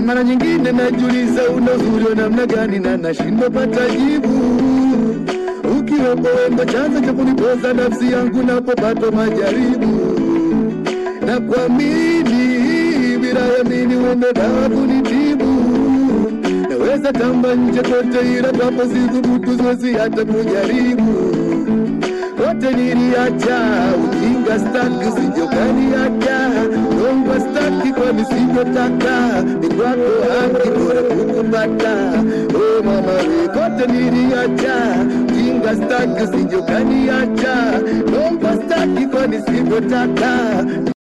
mara nyingine najiuliza una uzuri wa namna gani na nashindwa pata jibu. Ukiwepo wendo chanzo cha kunipoza nafsi yangu napopatwa majaribu, na kuamini bila yamini wendo dawa kunitibu. Naweza tamba nje kote, ila papo sithubutu, siwezi hata kujaribu wote niliacha ujinga staki usijokaniacha longwa staki kwa nisivyotaka ni kwako haki bora kukupata o mama we kote niliacha ujinga staki usijokaniacha longwa staki kwa nisivyotaka